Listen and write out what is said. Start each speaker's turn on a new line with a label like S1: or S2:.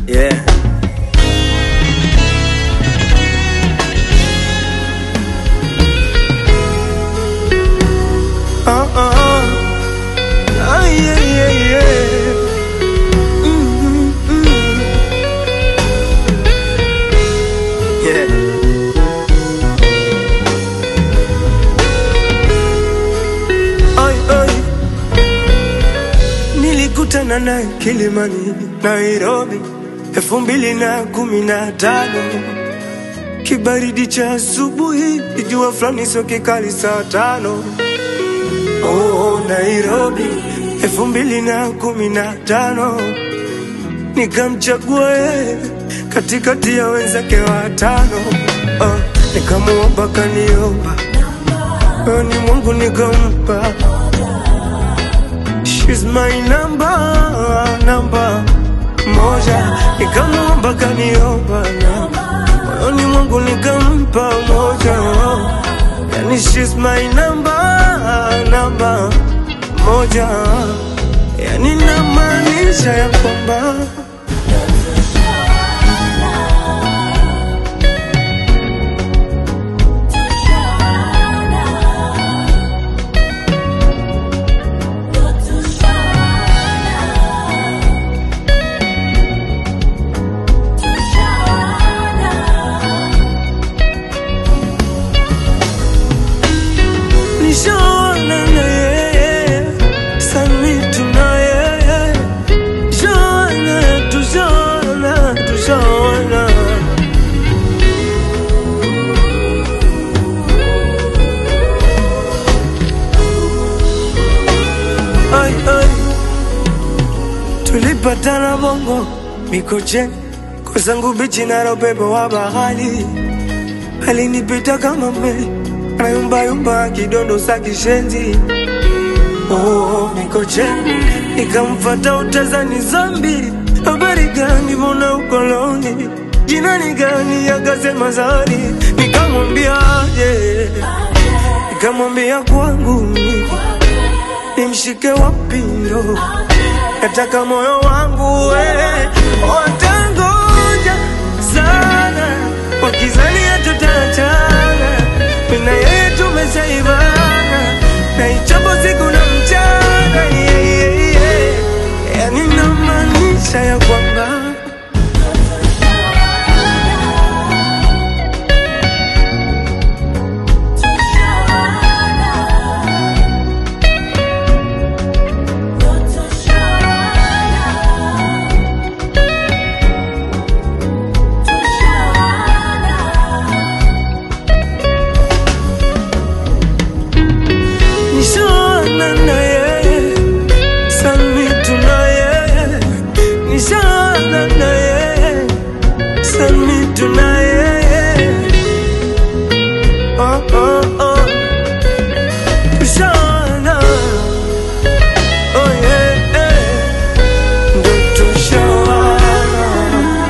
S1: Yeah. Uh uh. Ah, yeah, yeah, yeah. Mm, mm, Yeah. Ai, ai. Nilikutana naye Kilimani, Nairobi, elfu mbili na kumi na tano. Kibaridi cha asubuhi, jua fulani sio kikali saa tano. Oh, Nairobi, elfu mbili na kumi na tano. Nikamchagua yeye katikati ya wenzake watano. Oh, nikamuomba kaniomba, oh, ni Mungu nikampa. She's my number, number moja. Nikamuomba kaniomba na moyoni mwangu nikampa moja. Yani she's my number, number moja. Yani namaanisha ya kwamba nishaona na yeye sami tuna yeye shaona tushaona tushaona ai ai tulipatana bongo mikocheni kwa zangu bichi na upepo wa bahari alinipita kama meli anayumbayumba kidondo sa kishenzi oh, mikocheni nikamfata utazani zambi habari gani mbona ukoloni jina ni gani akasema zari nikamwambia aje nikamwambia kwangu mimi nimshike wapi ndo nataka moyo wangu we watangoja sana wakizania tutaachana mina yeye tumeshaivana na ichapo siku na mchana yeah, yeah, yeah. yani namaanisha ya kwamba nishaona na yeye sami tuna yeye nishaona na yeye sami tuna yeye